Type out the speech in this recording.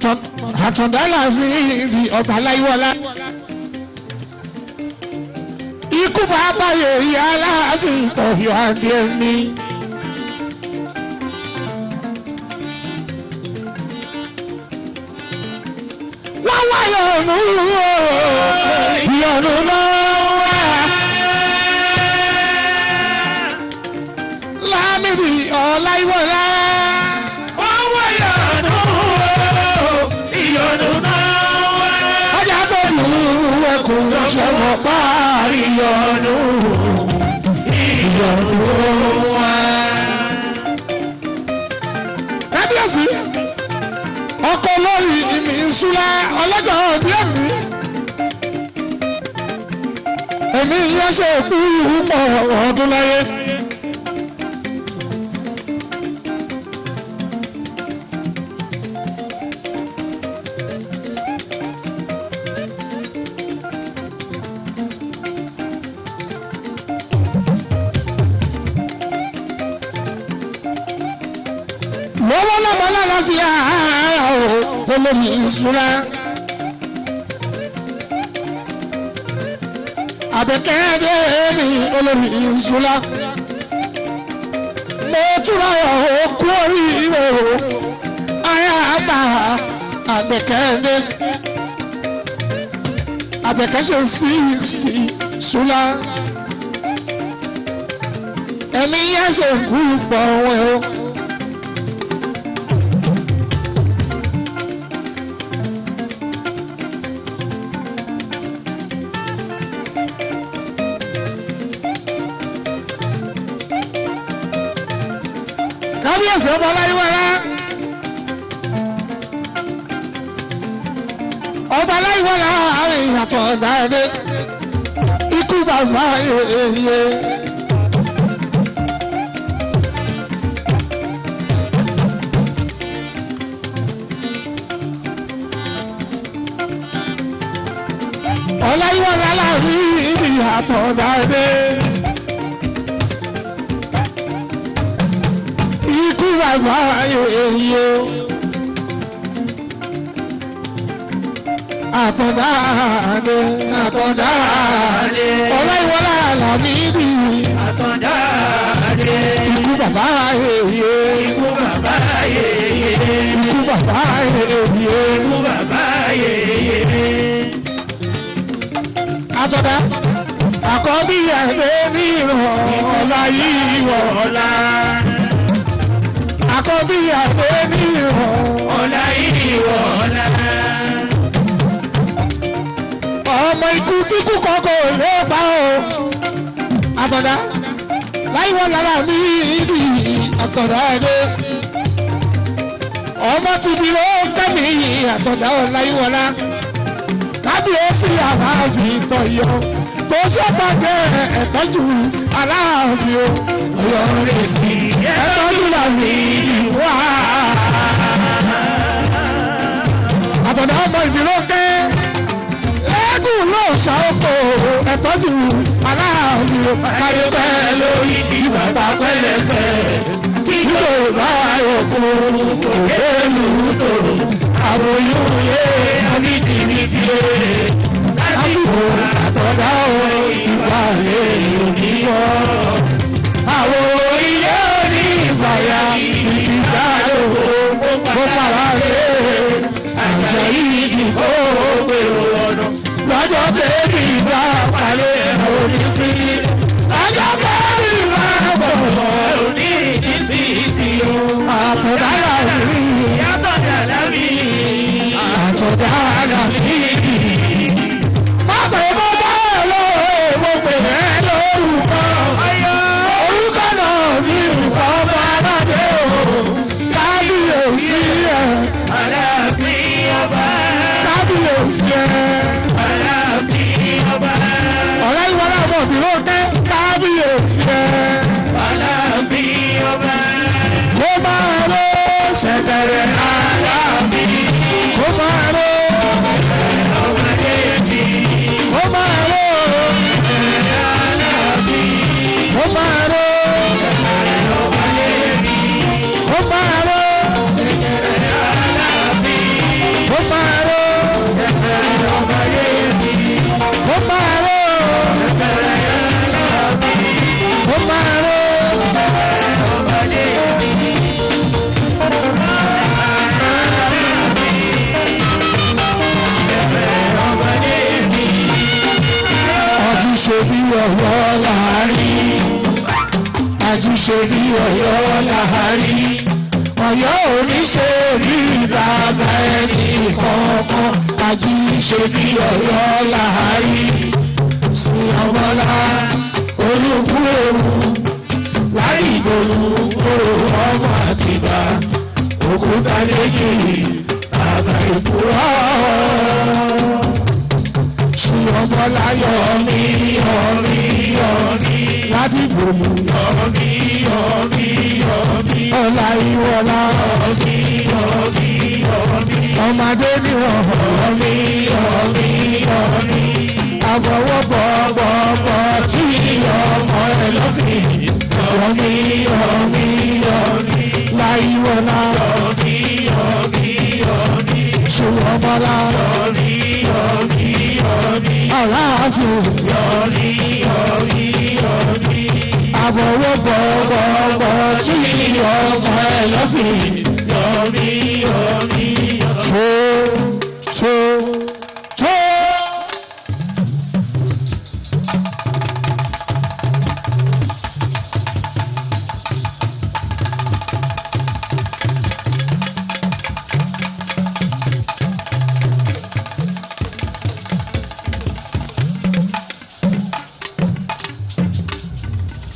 àtúndá láàfin ìdí ọba láyíwọlá ikú bàbá yèyí aláàfin ọ̀yọ́ adé mi. wọ́n wá yọ̀nù yọ̀nù lọ́wọ́ lámìrì ọ̀láyíwọlá. wọ́n wá yọ̀nù ìyọ̀nù náà wá. ọjà tó lù ú ẹkùn ṣẹ̀wọ̀n parí yọ̀nù yọ̀nù wá. kábíyèsí ọkọ lórí ìmì ìṣúra ọlọ́jọ́ òbí ẹ̀mí. èmi yẹn ṣe kú pọ̀ ọdún láyé. lọ́wọ́ lọ́mọ lára fi ara o olórí ìṣúra. àbẹ̀kẹ́dẹ́ mi olórí ìṣúra. mo túra òkú oríire o aya àgbà àbẹ̀kẹ́dẹ́. àbẹ̀kẹ́ ṣe sixty ṣúra. ẹ̀mí yẹn ṣe kú pọ̀ wẹ̀ o. kábíyèsí ọmọ aláìwọlá ọba aláìwọlá àárín ìyàtọ̀ dáadé ikú bàbá yeye. ọláìwọlá láàrin ìyàtọ̀ dáadé. ikú bàbá yeye. àtọ̀dáadé àtọ̀dáadé ọláìwọlá làmídì àtọ̀dáadé ikú bàbá yeye. ikú bàbá yèyé ikú bàbá yeye. ikú bàbá yèyé. àtọ̀dá àkọ́bí ẹ̀dẹ́ ní ìrọ̀lá yìí wọ̀ ọ̀la àkọ́bí ẹ̀dẹ́ ní ìrọ̀lá. ọ̀la ìwọ̀ ọ̀la. ọmọ ikú tí kú kọ́kọ́ lè pa o. àtọ̀dá láìwọ́ lára mi ìdí àtọ̀dá ẹ̀dẹ́. ọmọ ti bí ó kẹ́mi àtọ̀dá ọ̀láyíwọlá. kábíyèsí aláàfin tọ̀yọ̀ tó ṣèpàdé ẹ̀tọ́jú aláàfin o. ọ̀yọ́ rẹ̀ sí ẹ̀tọ́jú làmì wá. àtọ̀dá ọmọ ìbíró kẹ́ ẹ̀ẹ́dùn ló ṣàkóso ẹ̀tọ́jú aláàfin o. káyé pẹ́ lórí kí bàbá pẹ́ lẹ́sẹ̀ kí ló bá yọkú òkè lùtò àbòyún yé onítìrìtì lásìkò àtọ̀dá o ìgbà lè níwọ̀. àwọn ilé òní ìfàyà ìdìgbà lòó kó pàrọ̀ lé àjà yìí dìbò pèrò ọ̀nà lọ́jọ́ tẹ́lẹ̀ ìgbà palẹ̀ oníṣìí lọ́jọ́ tẹ́lẹ̀ ìgbà bọ̀ òní ìdí títí o. àtọ̀dá làwí yàtọ̀ dàda mi. àtọ̀dá làwí. má pè mọ́ bá lọ mo pè é lórúkọ. ọyọ ó máa ró. ọmọdé mi. ọmọdé mi. àjíṣe bí ọ̀yọ́ láàárín àjíṣe bí ọ̀yọ́ láàárín ọ̀yọ́ oníṣe bí bàbá ẹni kọ̀ọ̀kan àjíṣe bí ọ̀yọ́ láàárín sí ọmọlá olùkú ewu láì ìdòlù kóró ọmọ àtìbá òkúta méjì bàbá ìkúrọ̀ ṣí ọmọ láyọ̀ mi yọrí yọrí láti gbòmù yọrí yọrí yọrí ọ̀la ìwọ̀la yọrí yọrí yọrí ọmọdé nìwọ̀n yọrí yọrí yọrí àfọwọ́bọ̀bọ̀bọ̀ tí ọmọ ẹ lọ́fìn yọrí yọrí yọrí láìwọ̀la yọrí yọrí yọrí ṣé ọmọlá yọrí yọrí yọrí aláàfin yọrí yọrí yọrí àfọwọ́bọ̀bọ̀bọ̀ tí ọmọ ẹ lọ́fìn yọrí yọrí yọrí.